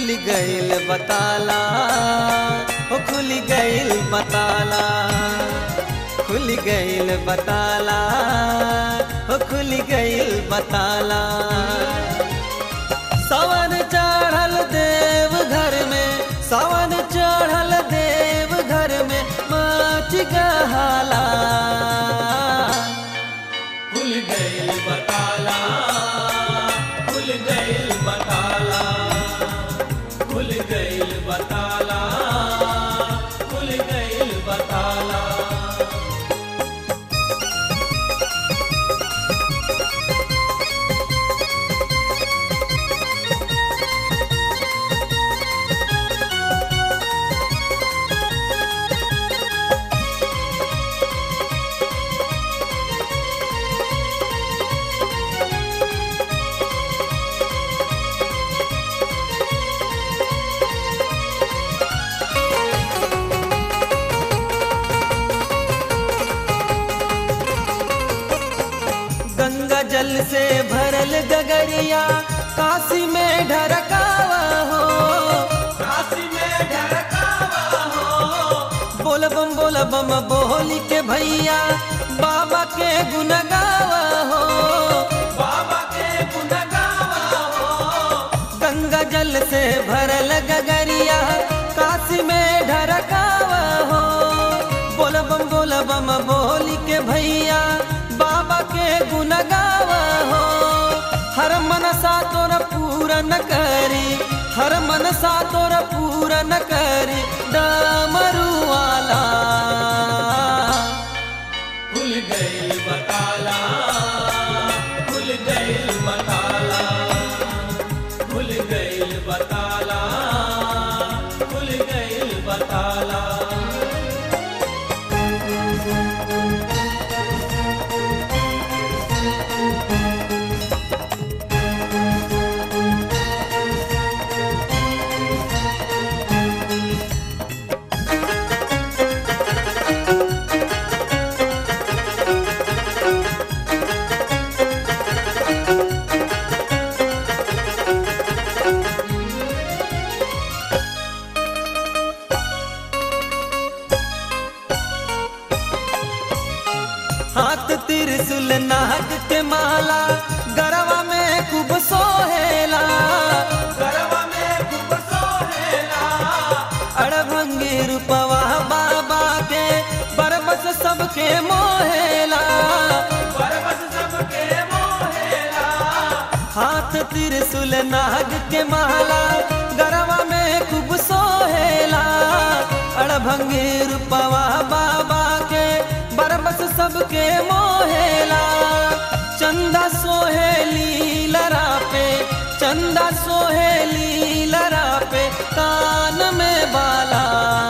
खुल गईल बताला हो खुल गईल बताला खुल गईल बताला हो खुल गईल बताला सावन चढ़ल देव घर में सावन चढ़ल देव घर में माच गहाला खुल गईल बताला खुल गईल बताला खुल गईल बताला खुल गईल बताला गंगा जल से भरल गगरिया काशी में ढरकावा हो काशी में ढरकावा हो बोल बम बोल बम बोली के भैया बाबा के गुन गावा हो बाबा के गुण गावा हो गंगा जल से भरल गगरिया काशी में ढरकावा हो बोल बम बोल बम बोली के भैया बाबा के गुन गावा हो हर मनसा तोर पूरन करी हर मनसा तोर पूरन करी डमरू वाला खुल गईल बताला खुल गईल बताला खुल गईल बताला खुल गईल बताला हाथ त्रिशूल नाग के माला गरवा में खूब सोहेला गरबा में खूब सोहेला अड़भंगी रूपवा बाबा के बरबस सबके मोहेला बरबस सबके मोहेला हाथ त्रिशूल नाग के माला गरवा में खूब सोहेला अड़भंगी रूपवा बाबा के बरबस सबके मोहेला चंदा सोहेली लरा पे चंदा सोहेली लरा पे कान में बाला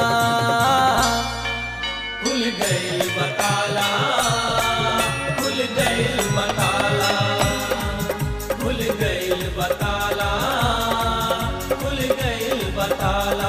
खुल गईल बताला खुल गईल बताला खुल गईल बताला खुल गईल बताला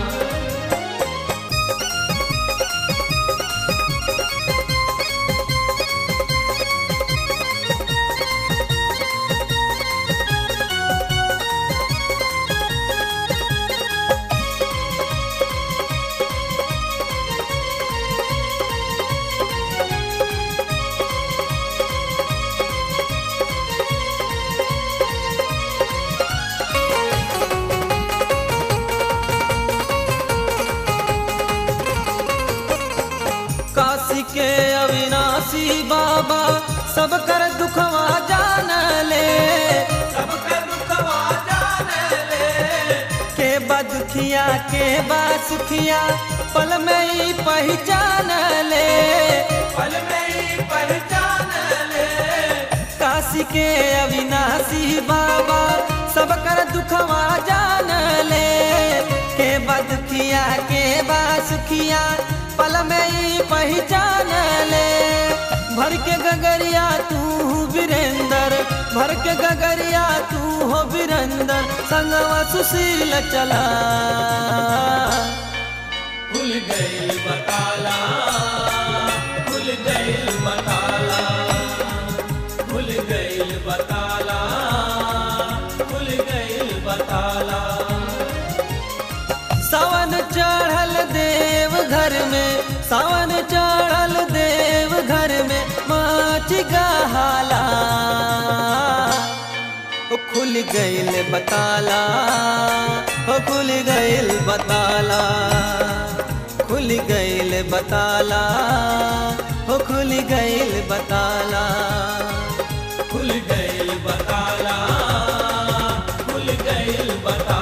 काशी के अविनाशी बाबा सब कर दुखवा जान ले सबके दुखवा जाने ले के बा दुखिया के बा सुखिया पल में ही पहचान ले पल में ही पहचान ले काशी के अविनाशी बाबा सब कर दुखवा जान ले के बा दुखिया के बा सुखिया पल में ही पहचान ले भर के गगरिया तू वीरेंद्र भर के गगरिया तू हो वीरेंद्र संगवा सुशील चला खुल गईल बताला खुल गईल बताला खुल गईल बताला खुल गईल बताला गईल बताला हो खुल गईल बताला खुल गईल बताला हो खुल गईल बताला खुल गईल बताला खुल गईल बताला